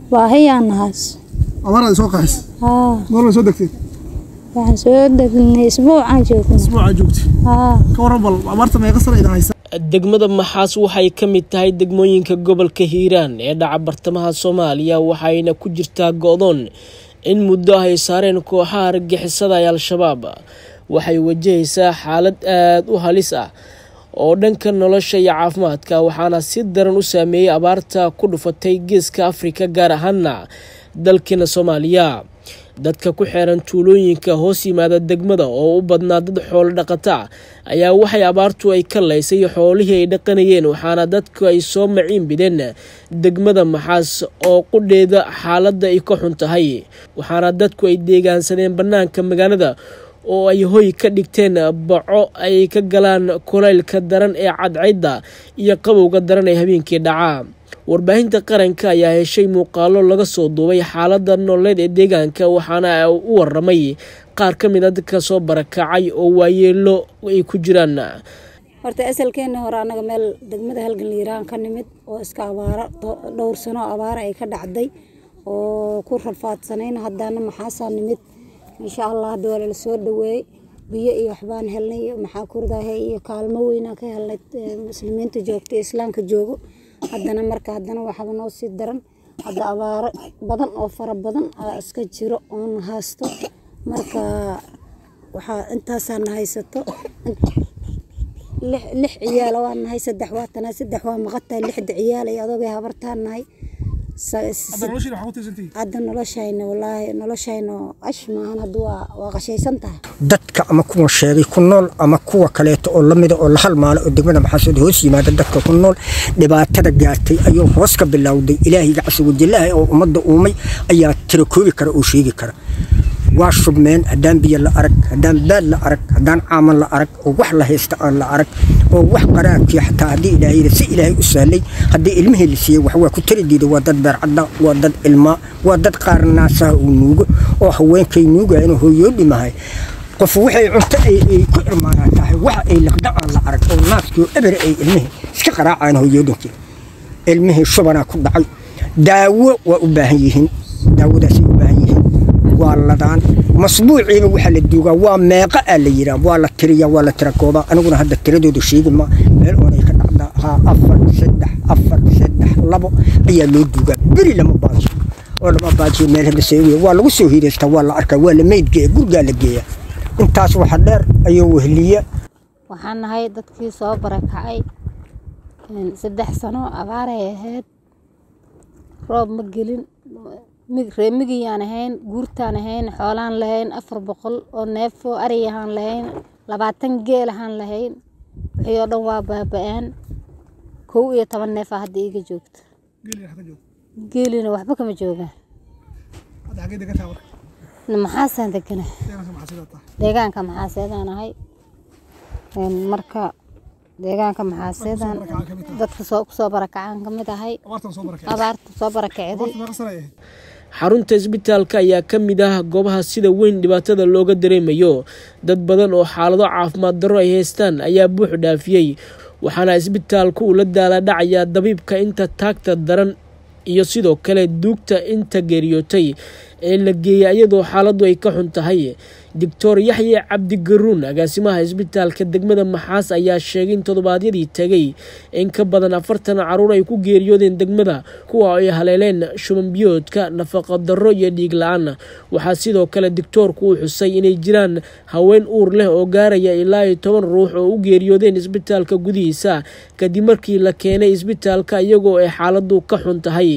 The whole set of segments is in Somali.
baahiyaan nahaas abaaraad soo qaxis haa goorma soo degtay waxaan soo degnay isbuucaan joognay isbuuca joogtay haa ka waran bal abaarta meeqa sana idin haysa degmada maxaas waxay ka mid tahay degmooyinka gobolka hiiraan ee dhaca bartamaha soomaaliya waxayna ku jirtaa go-doon in muddo ay saareen kooxaha argixisada ee al-shabaab waxay wajahaysaa xaalad aada u halis ah oo dhanka nolosha iyo caafimaadka waxaana si daran u saameeyey abaarta ku dhufatay geeska afrika gaar ahaana dalkeena soomaaliya dadka ku xeeran tuulooyinka hoos yimaada degmada oo u badnaa dad xoolo dhaqata ayaa waxay abaartu ay ka laysay xoolihii ay dhaqanayeen waxaana dadku ay soo maciin bideen degmada maxaas oo qudheeda xaaladda ay ka xun tahay waxaana dadku ay deegaansadeen bannaanka magaalada oo ay hoy ka dhigteen baco ay ka galaan kulaylka daran ee cadcayda iyo qabowga daran ee habeenkii dhacaa warbaahinta qaranka ayaa heshay muuqaalo laga soo duubay xaaladda nololeed ee deegaanka waxaana u waramay qaar ka mid a dadka soo barakacay oo waayeelo ay ku jiraan horta asalkeena hore annaga meel degmada halgan liiraan ka nimid oo iska abaaro dhowr sano abaara ay ka dhacday oo ku rafaadsanayn haddana maxaasaa nimid insha allah hadda waa lala soo dhaweeyey biyo iyo waxbaan helnay maxaa kurdahe iyo kaalmo weynaan ka helnay muslimiinta joogta islaamka joogo haddana marka haddana waxaba noo sii daran hadda abaaro badan oo fara badan aa iska jiro oon haysto marka waxaa intaasaana haysato lix ciyaala waa nahay saddex waa tanaa saddex waa maqataa lixda ciyaal iyo adogay habartaan nahay hadda noloshayna walaahi noloshayna ash maahan hadda waa waa qashaysan tahay dadka ama kuwa sheegay ku nool ama kuwa kaleeto oo lamida oo la halmaalo oo degmada maxaasud hoos yimaada dadka ku nool dhibaatada gaartay ayuu hoos ka bilowday ilaahayga casawajallaha oo ummadda uumay ayaa tirakoobi kara oo sheegi kara waa shubmeen haddaan biyo la arag haddaan baad la arag haddaan caaman la arag oo wax la haysta aan la arag oo wax qaraabkii xataa haddii ilaahayda si ilaahay u sahlay haddii ilmihii la siiyey wax waa ku tari diida waa dad beercadda waa dad ilmaa waa dad qaar naasaha uu nuugo oo haweenkay nuugaya inuu hooyoodhimahay qof waxay cunto ay ku irmaanaa tahay wax ay liqda aan la arag oo naaskii oo ebere ay ilmihii iska qaraacaan hooyoodhinkii ilmihii shubanaa ku dhacay daawo waa u baahan yihiin daawadaasay u baahan yihiin waa ladaan masbuuciiba waxaa la duugaa waa meeqa aa la yiraa waa la tiriyaa waa la tirakoodaa aniguna hadda tiradooda sheegi ma meel oonay ka dhacdaa haa afar saddex afar saddex labo ayaa loo duugaa beri lama baajiyo oo lama baajiyo meel hadda seegiya waa lagu soo hiidaystaa waa la arkaa waa la meydgeeya gurigaa la geeya intaas waxa dheer ayuu wehliya waxaan nahay dadkii soo barakacay saddex sano abaaray ahayd roob ma gelin reemigiyaan ahayn guurtaan ahayn xoolaan lahayn afar boqol oo neefo ariyahaan lahayn labaatan geel ahaan lahayn wixii oo dhan waa baaba-aan kow iyo toban neefa hadda iiga joogta geelina waxba kama joogaan maxaasaan degana deegaanka maxaaseedaan ahay marka deegaanka maxaaseedaan dadka kusoo barakacaan ka mid ahay abaarta soo barakacday xarunta isbitaalka ayaa ka mid ah goobaha sida weyn dhibaatada looga dareemayo dad badan oo xaalado caafimaad darro ay haystaan ayaa buux dhaafiyey waxaana isbitaalku uu la daaladhacayaa dabiibka inta taagta daran iyo sidoo kale duugta inta geeriyootay ee la geeyay iyadoo xaaladdu ay ka xun tahay doctor yaxye cabdigaruun agaasimaha isbitaalka degmada maxaas ayaa sheegay in toddobaadyadii tegay in ka badan afartan caruur ay ku geeriyoodeen degmada kuwa ay haleeleen shubanbiyoodka nafaqa darro iyo dhiig la-aan waxaa sidoo kale doctoorku uu xusay inay jiraan haween uur leh oo gaaraya ilaa iyo toban ruux oo u geeriyoodeen isbitaalka gudihiisa kadib markii la keenay isbitaalka iyagoo ay xaaladdu ka xun tahay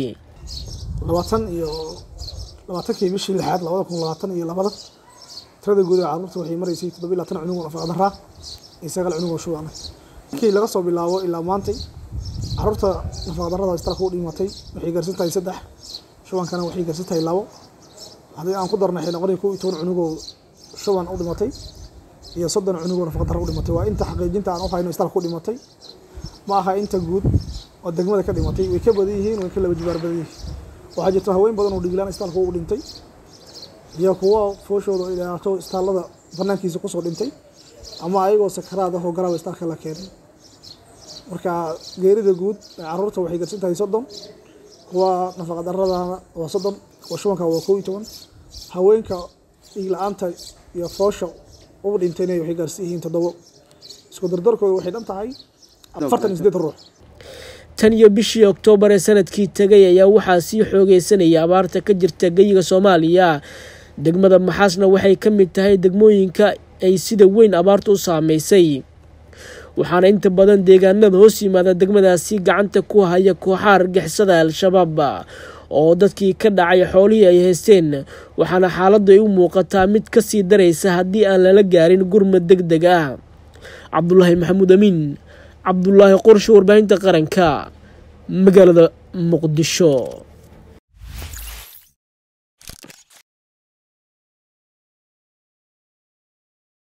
labaatankii bishii lixaad labada kun labaatan iyo labada tirada guud ee carruurta waxay maraysay toddoba iyo labaatan cunug oo nafaqadaraa iyo sagaal cunug oo shuban markii laga soo bilaabo ilaa maantay carruurta nafaqadarrada isbitaalka u dhimatay waxay gaarsan tahay saddex shubankana waxay gaarsan tahay labo haddii aan ku darnay waxay noqonaya kow iyo toban cunug oo shuban u dhimatay iyo soddon cunug oo nafaqadarra u dhimatay waa inta xaqiijinta aan u hayno isbitaalka u dhimatay ma aha inta guud oo degmada ka dhimatay way ka badan yihiin way ka laba jibaar badan yihiin waxaa jirta haween badan oo dhiglaan isbitaalka u dhintay iyo kuwo fooshooda ay dhaato isbitaallada banaankiisa kusoo dhintay ama ayagoo sakaraad ah oo garaaba isbitaalka la keenay marka geerida guud ee carruurta waxay garsan tahay soddon kuwa nafaqa daradana waa soddon kuwa shubanka waa kow iyo toban haweenka dhiig la-aanta iyo foosha u dhintayna waxay gaarsi yihiin toddobo isku dardarkooda waxay dhan tahay afartan iyo siddeed ruux tan iyo bishii oktoobar ee sanadkii tegay ayaa waxaa sii xoogeysanaya abaarta ka jirta geyiga soomaaliya degmada maxaasna waxay ka mid tahay degmooyinka ay sida weyn abaartu u saameysay waxaana inta badan deegaanada hoos yimaada degmadaasi gacanta ku haya kooxaha argixisada al-shabaab oo dadkii ka dhacay xoolihii ay haysteen waxaana xaaladdu ay u muuqataa mid ka sii daraysa haddii aan lala gaarin gurmad deg deg ah cabdulaahi maxamuud amiin cabdulaahi qorshe warbaahinta qaranka magaalada muqdisho